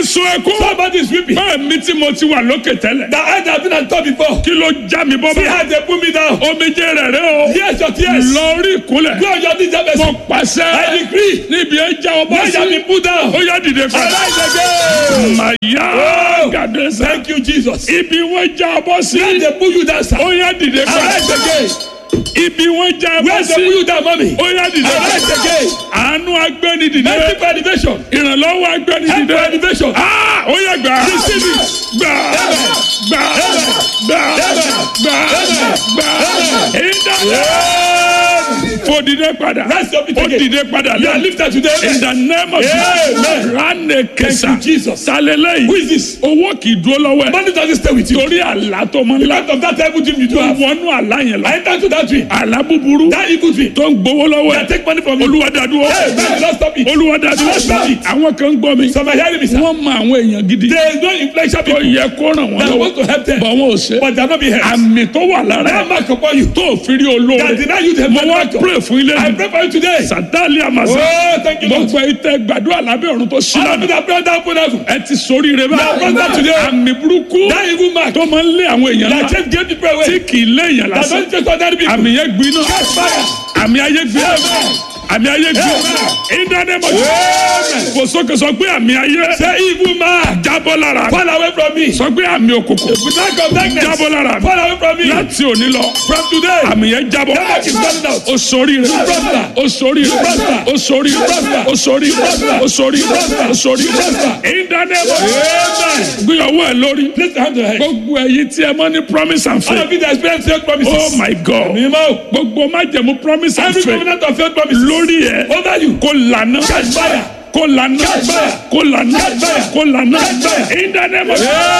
ẹnìkan sun ẹkún. Somebody is weeping. bẹ́ẹ̀ mi tí mo ti wà lókè tẹ́lẹ̀. The eyes have been on top before. kí ló já mi bọ́ See bẹ́ẹ̀. how they put me down. omijé rẹ̀ rẹ̀ o. Yes, your tears. lórí ìkúnlẹ̀. Go on your knees, have mo mercy. pàṣẹ. I decree. níbi ẹ já ọmọ Where you have sí. been put down. ó yá dìde padà. Arise again. màyà Oh. gàdẹ́sà. Thank you, Jesus. ibi wọ́n já ọmọ sí. Where they put you down, sir. ó yá dìde padà. Arise again. ibi wọ́n já ọmọ Where they sí. put you down, mommy. ó yá dìde Arise padà. again. àánú agbẹ́ni dìde. Mercy for elevation. ìrànlọ́wọ́ agbẹ́ni Help dìde. for elevation. Ah, ó yẹ gbà. Receive it. Gbà. Gbà. Gbà. Gbà. Gbà. Ìdá. Fò dìde padà. Rise up, Ó again. dìde padà You are lẹ́nu. lifted today. In the name of Jesus. Amen. Rane kesa. Thank you, Jesus. Talele Who yìí. is this? Owó kì í dúró lọ́wọ́ ẹ̀. Money doesn't stay with you. Torí àlá tó mọ ńlá. Out of that evil dream you do Tó have. wọnú àlá yẹn I lọ. enter to that dream. Àlá búburú. That evil dream. Tó ń gbowó lọ́wọ́ They ẹ̀. take money from you. Olúwa dàdúró. Hey, man, don't stop it. Olúwa dàdúró. Stop it. Àwọn kan ń gbọ́ mi. Some are hearing me, sir. Wọ́n mọ àwọn èèyàn gidi. There is no inflation tó people yẹ kó ràn wọ́n that lọ́wọ́ want to help them. bọ̀ wọn ò ṣe. But they are not being helped. àmì tó wà lára That ẹ̀ mark upon you. tó fi rí That olóore. deny you the mo wá benefactor. pray fún ilé I mi. pray for you today. sàtáàlì àmàṣà. Oh, thank you, Lord. gbogbo ìtẹ gbàdúrà lábẹ́ ọ̀run tó ṣí All of you lánàá. that pray that put out. ẹ ti sórí rẹ Now, brother, today. àmì burúkú That evil mark. tó máa ń lé àwọn èèyàn That náà just gave people tí away. kì í lé èèyàn That lásán. don't just ordinary people. àmì yẹn gbiná. Catch fire. àmì ayé gbiná. Amen. àmì ayé gbiná. ìdánimọ̀ Amen. kò sókè sọ pé àmì ayé Say evil mark. jábọ́ lára mi. Fall away from me. sọ pé àmì òkùnkùn Mark of darkness. jábọ́ lára mi. Fall away from me. láti òní lọ. From today. àmì yẹn jábọ́. That mark is running out. o sori rẹ Prosper. o sori rẹ Prosper. o sori rẹ Prosper. o sori rẹ Prosper. o sori rẹ Prosper. o sori rẹ Prosper. ìdánimọ̀ Amen. gbìyànjú ẹ lórí Place your hand on your head. gbogbo ẹ̀yin tí ẹ mọ̀ ní promise and All faith of you that experience failed promises. oh my god Mímọ́. gbogbo májẹ̀mú promise and Every faith covenant of failed promises. lórí ẹ Over you. kó lànà Catch fire. kó lànà Catch fire. kó lànà Catch fire. kó lànà Catch fire. ìdánimọ̀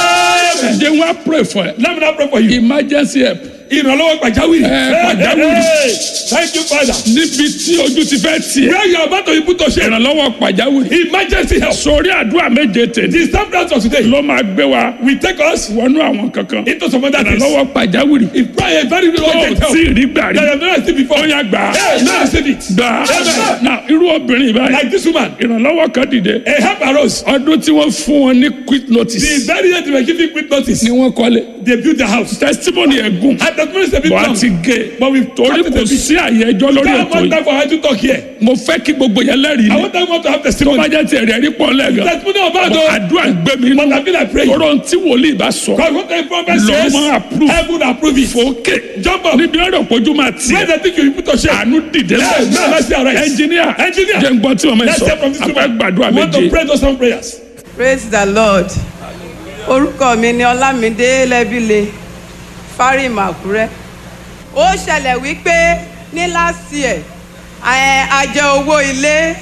Amen. jẹ́ wọ́n á pray for ẹ Let me now pray for you. emergency help Ìrànlọ́wọ́ pàjáwìrì. Ẹ, pàjáwìrì. Hey, hey. Thank you, Father. níbi tí ojú ti fẹ́ tiẹ̀ Where you are about to be put to shame. ìrànlọ́wọ́ pàjáwìrì Emergency help. sórí àdúrà méje tèmi The staff dance of today ló máa gbé wa will take us wọnú àwọn kankan into some other things. ìrànlọ́wọ́ pàjáwìrì If prayer is very tó urgent help. tí ì rí gbà rí That you have never seen before. ó yá gbà á Hey, now receive it. gbà á Amen. na irú obìnrin báyìí Like this woman. ìrànlọ́wọ́ kan dìde A help arose. ọdún tí wọ́n fún wọn ní quick The notice very day they were giving quick notice. ni wọ́n kọ́lé They built the house. testimony ẹ̀gùn And the minister been bọ̀ á long. ti gé But we've torí cut it kò a bit. sí àyè ẹjọ́ lórí That ètò one yìí time for her to talk here. mo fẹ́ kí gbogbo yẹn lẹ́rìí I ni want them to have tó bá testimony. jẹ́ tiẹ̀ rẹ̀ rí pọ̀ lẹ́gàn Testimony about Bọ̀ those. àdúrà ń gbé mi But nínú I feel like praying. tọ́rọ̀ tí wòlíì bá sọ Because what the prophet Lord says, máa approve. heaven approve it. fòókè Jump up. níbi ọ̀rọ̀ pojú máa Where tiẹ̀ they think you put to shame. àánú dìde Hey, now let's see our rights. ẹnjìníà Engineer. jẹ́ ń gbọ́ tí wọ́n mẹ́ Let's sọ hear from this afẹ́ woman. gbàdúrà We want to méje pray those some prayers. praise the lord orúkọ mi ni ọlámídé lẹ́bílẹ̀ fárímù àkúrẹ́ ó ṣẹlẹ̀ wípé ní last year ẹ̀, a jẹ owó ilé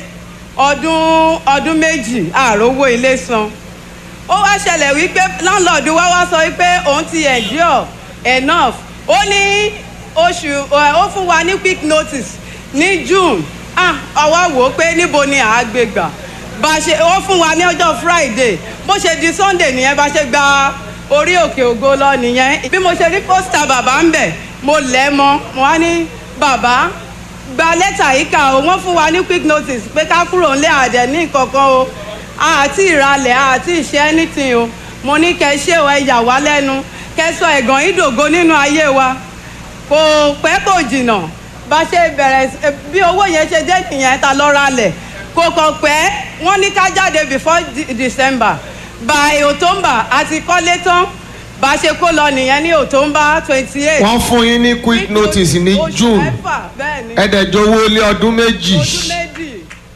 ọdún ọdún méjì ààrò owó ilé san ó wá ṣẹlẹ̀ wípé láńlọ́ọ̀dù wa wá sọ wípé òun ti endure enough ó ní oṣù ẹ̀, ó fún wa ní quick notice ní june ah àwa wò ó pé níbo ni àá gbé gbà bá a ṣe ó fún wa ní ọjọ́ friday bó ṣe di sunday nìyẹn bá ṣe gba orí òkè ògo lọ nìyẹn bí mo ṣe rí pósítà bàbá ń bẹ̀ mo lẹ̀ mọ́ mo wá ní bàbá gba lẹ́tà yìí kà ó wọ́n fún wa ní quick notice pé ká kúrò ńlẹ̀ àdẹ̀ ní kankan o àti ìralẹ̀ àti ìṣe anything o mo ní kẹ́ ṣé o ẹ yà wá lẹ́nu kẹ́ sọ ẹ̀gàn ìdògo nínú ayé wa kò pẹ́ kò jìnnà bá ṣe bẹ̀rẹ̀ sí- bí owó yẹn ṣe dé nìyẹn ta lọ ralẹ̀ kò kàn pẹ́ wọ́n ní ká jáde before De- december by october àti kọ́lé tán bá ṣe kó lọ nìyẹn ní october twenty eight. wọ́n fún yín ní quick notice ní oṣù june mẹ́fà bẹ́ẹ̀ ni ẹ̀ẹ́dẹ̀jọ́wọ́ lé ọdún méjì oṣù méjì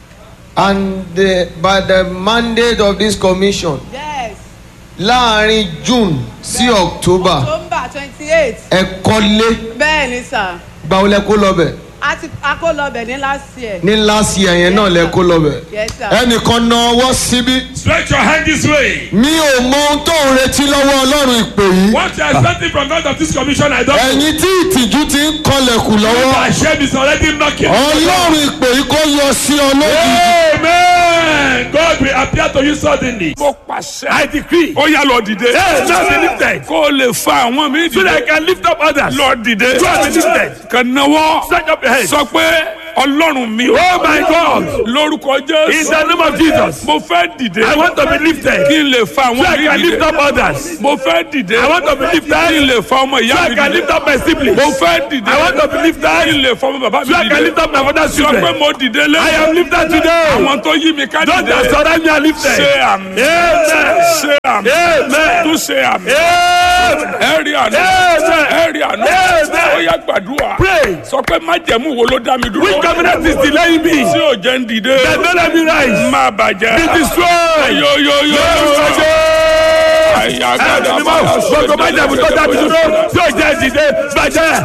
and the, by the mandate of this commission yes láàrin june sí october october twenty eight ẹ kọ́lé bẹ́ẹ̀ ni sà gbàwó lẹ kó lọ́bẹ̀ a ti a kó lọ bẹ̀ ní last year. ní last year yẹn náà lẹ kó lọ́bẹ̀ Yes, sir. ẹnìkan na ọwọ́ síbí Stretch your hand this way. mi ò mọ ohun tó ń retí lọ́wọ́ ọlọ́run ìpè yìí What you are expecting from God of this commission, I don't know. ẹ̀yin tí ìtìjú ti ń kọlẹ̀kùn lọ́wọ́ My shame is already knocking. ọlọ́run ìpè yìí kó yọ sí ọ lójijì. Amen. God will appear to you suddenly. mo pàṣẹ I decree. ó yá lọ dìde Hey, now be lifted. kó o lè fa àwọn mi So that I dìde can lift up others. lọ dìde So I be lifted. kàn náwó Stretch up your hands. sọ pé ọlọ́run mi o. Oh my God. lórúkọ In jésù. the name of Jesus. mo fẹ́ dìde. I want to be lifted. kí n lè fa So àwọn I mi can lift dìde. up others. mo fẹ́ dìde. I want to be lifted. kí n lè fa ọmọ So ìyá I mi can dìde. lift up my siblings. mo fẹ́ dìde. I want to be lifted. kí n lè fa ọmọ bàbá mi So I can lift dìde. up my father's sọ pé children. mo dìde lé. I am lifted today. àwọn tó yí mi ká Those that dìde. surround me are lifted. ṣe àmì. Amen. ṣe àmì. Amen. tún ṣe àmì. Amen. ẹ rí àná. Amen. ẹ rí àná. Amen. ó yá gbàdúrà. Pray. sọ pé májẹ̀mú wo ló dá mi dúró. Which covenant is delaying me? tí ò jẹ́ ń dìde. That don't let me rise. má bàjẹ́. Be destroyed. yoyoyo. àyà gbọ́dọ̀ Gbogbo májàmú tó dábì dúró tí ò jẹ́ ìdílé bàjẹ́